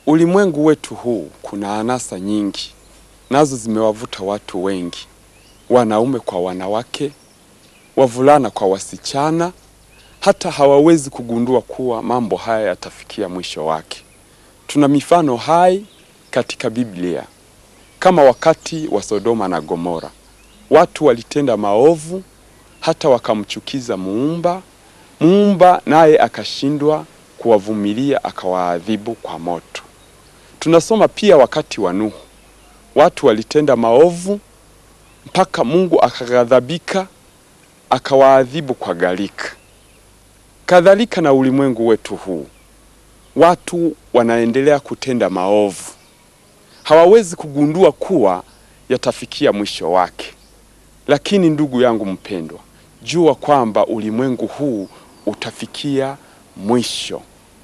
Ulimwengu wetu huu kuna anasa nyingi, nazo zimewavuta watu wengi, wanaume kwa wanawake, wavulana kwa wasichana, hata hawawezi kugundua kuwa mambo haya yatafikia mwisho wake. Tuna mifano hai katika Biblia, kama wakati wa Sodoma na Gomora. Watu walitenda maovu hata wakamchukiza Muumba. Muumba naye akashindwa kuwavumilia, akawaadhibu kwa moto. Tunasoma pia wakati wa Nuhu, watu walitenda maovu mpaka Mungu akaghadhabika, akawaadhibu kwa gharika. Kadhalika na ulimwengu wetu huu, watu wanaendelea kutenda maovu, hawawezi kugundua kuwa yatafikia mwisho wake. Lakini ndugu yangu mpendwa, jua kwamba ulimwengu huu utafikia mwisho.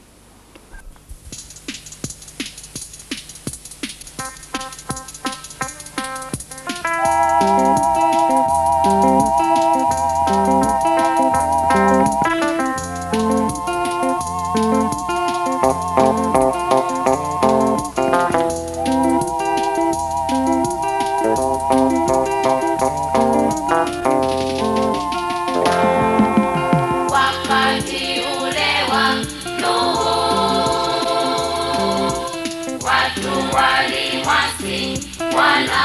Wakati ule wa Nuhu, watu walimwasi Bwana,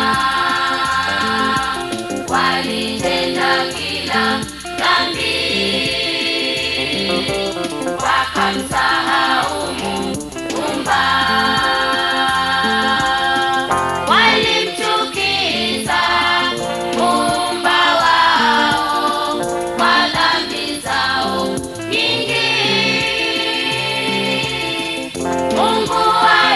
walitenda kila dhambi, wakamsahau Muumba, walimchukiza Muumba wao kwa dhambi zao nyingi. Mungu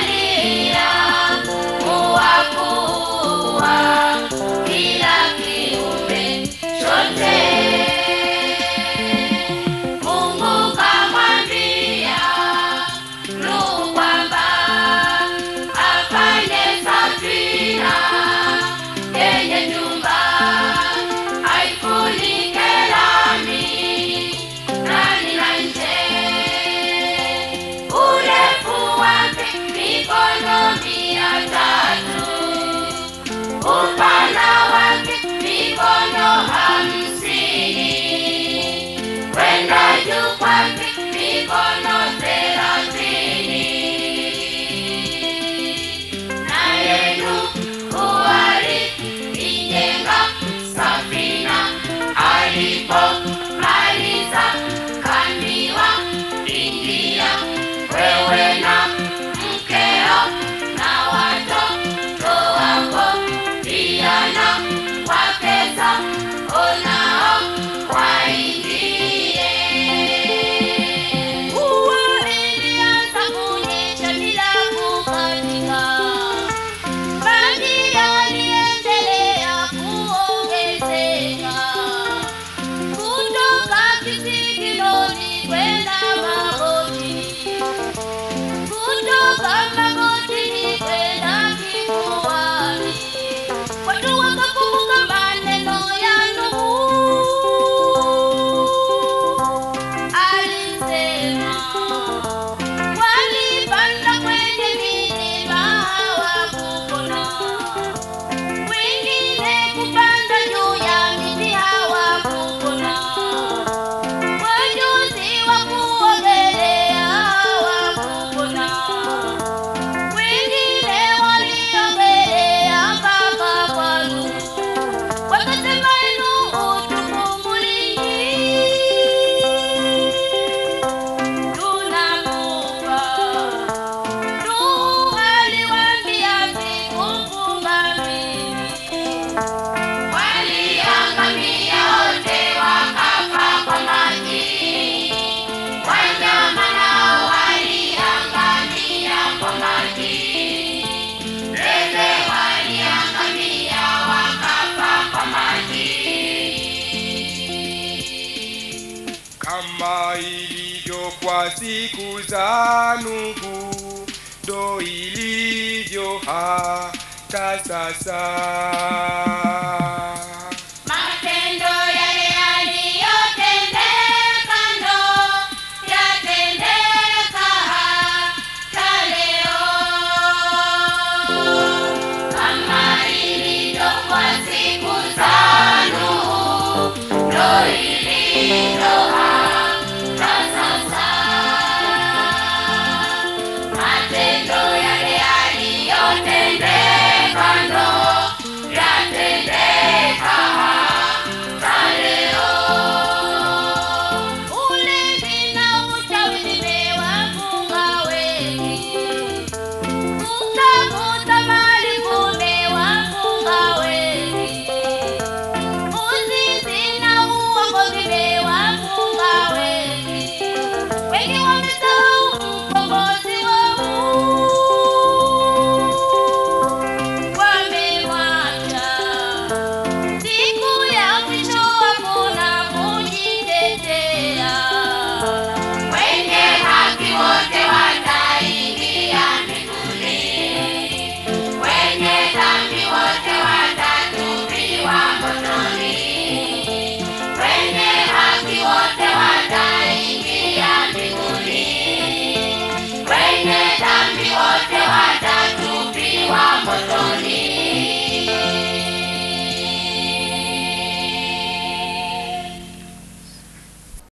aliamua kuua kila kiumbe chote. Mungu kamwambia Nuhu kwamba afanye safina yenye nyumba aifunike lami ndani na nje, urefu wake mikono mia tatu, upana wake mikono hamsini, kwenda juu kwake mikono thelathini. Naye Nuhu aliijenga safina, alipomaliza kaambiwa, ingia wewe na mkeo na watoto wako pia na wake zako nao waingie. Mvua ilianza kunyesha bila kukatika, maji yaliendelea kuongezeka kutoka kisigiloni kwenda magotini, kutoka magotini kwenda kifuani. Watu wakakumbuka maneno ya Nuhu alisema, walipanda kwenye milima hawakupona, wengine kupanda juu ya miti hawakupona, wajuzi wa kuogelea hawakupona, wengine waliogelea mpaka kwa Nuhu, wakasema Nuhu, tukumbulie tunakufa. Nuhu aliwaambia sikufunga mimi. Waliangamia wote wakafa kwa maji, wanyama nao waliangamia kwa maji, ndege waliangamia wakafa kwa maji. kama ilivyo kwa siku za Nuhu, ndo ilivyo hata sasa.